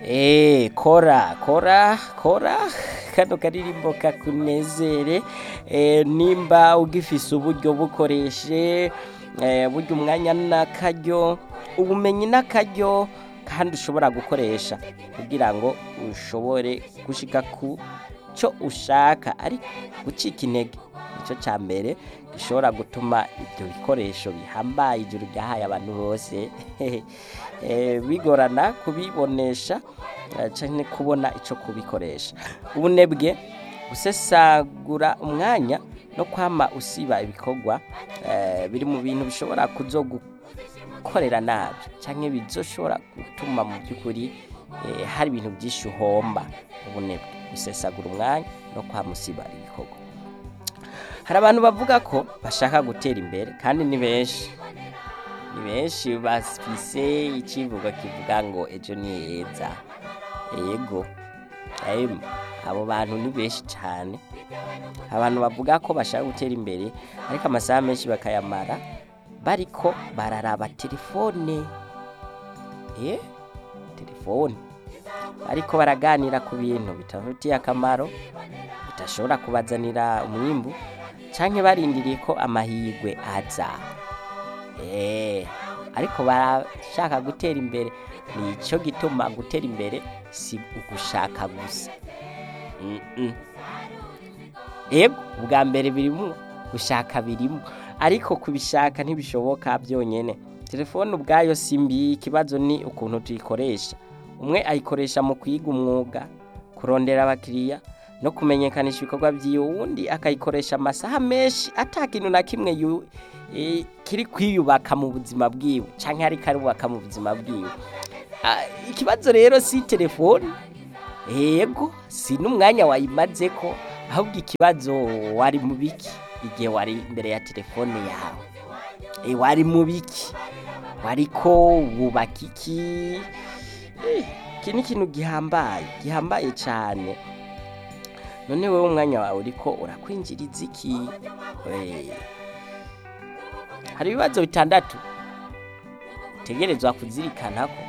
Eh, kora kora kora kano karirimbo kakunezere eh, nimba ugifise uburyo bukoreshe eh, burya umwanya n'akaryo ubumenyi n'akaryo kandi ushobora gukoresha kugira ngo ushobore gushika ku cyo ushaka ariko gucika intege nicyo cya mbere gishobora gutuma ibyo bikoresho bihambaye ijuru ryahaye abantu bose eh, bigorana kubibonesha eh, canke kubona ico kubikoresha ubunebwe gusesagura umwanya no kwama usiba ibikorwa eh, biri mu bintu bishobora kuzogukorera nabi canke bizoshobora gutuma mu by'ukuri eh, hari ibintu byinshi uhomba ubunebwe gusesagura umwanya no kwama usiba ibikorwa hari abantu bavuga ko bashaka gutera imbere kandi ni benshi ni benshi bafise icivugo kivuga ngo ejo ni heza yego em, abo bantu ni benshi cyane abantu bavuga ko bashaka gutera imbere ariko amasaha menshi bakayamara bariko bararaba telefone eh telefone ariko baraganira ku bintu bitabafitiye akamaro bitashobora kubazanira umwimbu canke barindiriye ko amahirwe aza Eh, ariko barashaka gutera imbere nico gituma gutera imbere si ugushaka gusa Mm-mm. Ego ubwa mbere birimo gushaka birimo ariko kubishaka ntibishoboka byonyene telefone ubwayo si mbi ikibazo ni ukuntu tuyikoresha umwe ayikoresha mu kwiga umwuga kurondera abakiriya no kumenyekanisha ibikorwa by'iyo wundi akayikoresha amasaha menshi ata kintu na kimwe yu- eh, kiri kwiyubaka mu buzima bwiwe canke ariko arubaka mu buzima bwiwe Ah, ikibazo rero si telefone yego si n'umwanya wayimazeko ahubwo ikibazo wari mu biki igihe wari imbere ya telefone yawe e, wari mu biki wariko wubaka iki Eh, iki ni ikintu gihambaye gihambaye cyane none wowe umwanya wawe uriko urakwinjiriza iki Eh, hari ibibazo bitandatu utegerezwa kuzirikana ko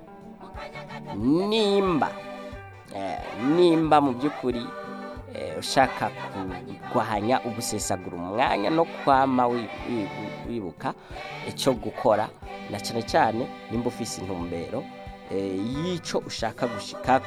nimba eh, nimba mu by'ukuri eh, ushaka kurwanya ugusesagura umwanya no kwama wi- wi- wibuka icyo gukora na cyane cyane nimba ufise intumbero eh, y'icyo ushaka gushikako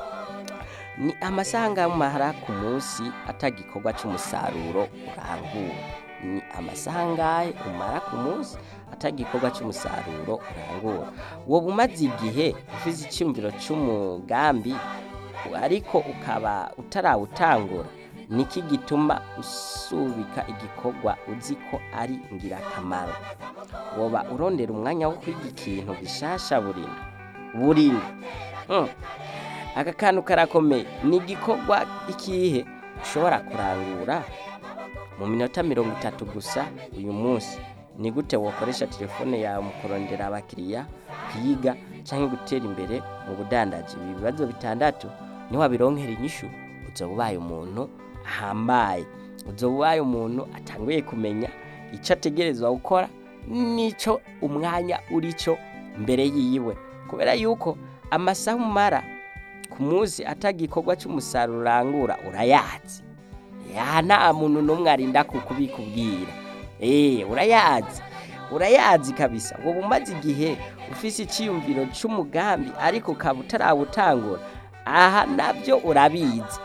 ni amasaha angahe umara ku munsi atagikorwa cy'umusaruro urangura ni amasaha angahe umara ku munsi atagikorwa cy'umusaruro urangura wowe umaze igihe ufite icyumviro cy'umugambi ariko ukaba utarawutangura niki gituma usubika igikorwa uzi ko ari ingirakamaro woba urondera umwanya wo kwiga ikintu gishasha burino burino Hmm. aka kantu karakomeye ni igikorwa ikihe ushobora kurangura mu minota mirongo itatu gusa uyu munsi ni gute wakoresha telefone yawe mu kurondera abakiriya kwiga cyangwa gutera imbere mu budandaji ibi bibazo bitandatu niwabironkera inyishu uzoba ubaye umuntu ahambaye uzoba ubaye umuntu atanguye kumenya icyo ategerezwa gukora n'icyo umwanya urico mbere yiwe kubera yuko amasaha umara ku munsi atagikorwa cy'umusaruro urangura urayazi ya nta muntu n'umwe arinda kukubikubwira eh urayazi urayazi kabisa wowe umaze igihe ufise icyiyumviro cy'umugambi ariko ukaba utarawutangura aha nabyo urabizi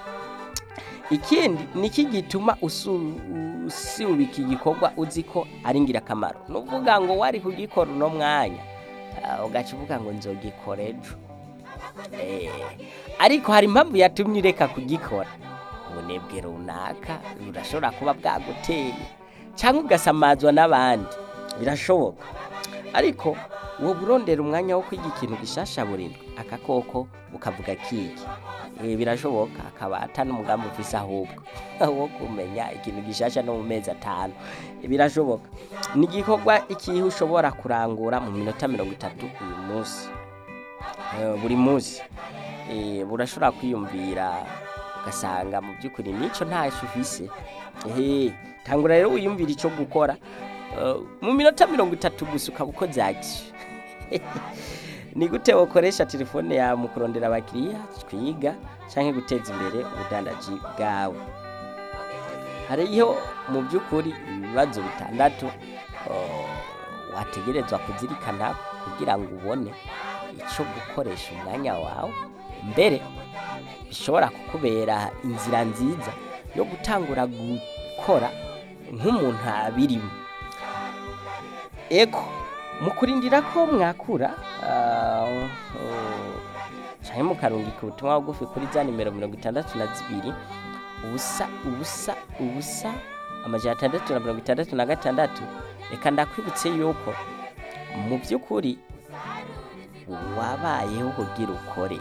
ikindi niki gituma usu- usubika igikorwa uzi ko ari ingirakamaro nuvuga ngo wari kugikora uno mwanya ah, ugaca uvuga ngo nzogikora ejo Eh, ariko hari impamvu yatumye ureka kugikora ubunebwe runaka burashobora kuba bwaguteye cyangwa ugasamazwa n'abandi birashoboka ariko wowe urondera umwanya wo kwiga ikintu gishasha burindwi akakoko ukavuga kiki Eh, birashoboka akaba atari umugambi ufise ahubwo wo kumenya ikintu gishasha no mu mezi atanu Eh, birashoboka ni igikorwa ikihe ushobora kurangura mu minota mirongo itatu uyu munsi Eh, buri munsi Eh, burashobora kwiyumvira ugasanga mu by'ukuri n'icyo ntacyo ufise ehe tangura rero wiyumvira icyo gukora Eh, mu minota mirongo itatu gusa ukaba ukoze ati ni gute ukoresha telefone yawe mu kurondera abakiriya twiga cyangwa guteza imbere ubudandaji bwawe hariyo mu by'ukuri ibibazo bitandatu oh, wategerezwa kuzirikana kugira ngo ubone icyo gukoresha umwanya wawe mbere bishobora kukubera inzira nziza yo gutangura gukora nk'umuntu abirimo ego mu kurindira ko mwakura ah, oh, canke mukarungika ubutumwa bugufi kuri za nimero mirongo itandatu na zibiri ubusa ubusa ubusa amajana atandatu na mirongo itandatu na gatandatu reka ndakwibutse yuko mu by'ukuri wabayeho kugira ukore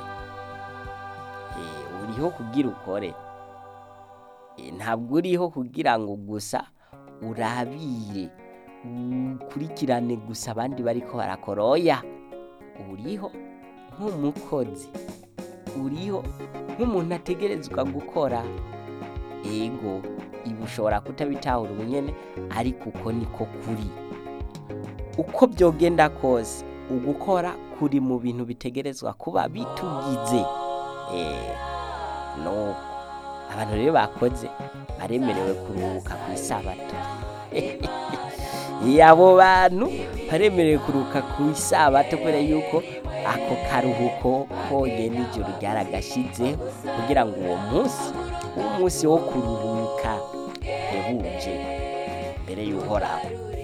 Eh, uriho kugira ukore Eh, ntabwo uriho kugira ngo gusa urabire ukurikirane gusa abandi bariko barakoroya uriho nk'umukozi uriho nk'umuntu ategerezwa gukora ego ibi ushobora kutabitahura ubunyene ariko uko niko kuri uko byogenda kose ugukora kuri mu bintu bitegerezwa kuba bitugize eh, nuko abantu rero bakoze baremerewe kuruhuka ku isabato abo bantu baremerewe kuruhuka ku isabato kubera yuko ako karuhuko konyene ijoro ryaragashize kugira ngo uwo munsi uwo munsi wo kuruhuka uhebuje mbere y'uhoraho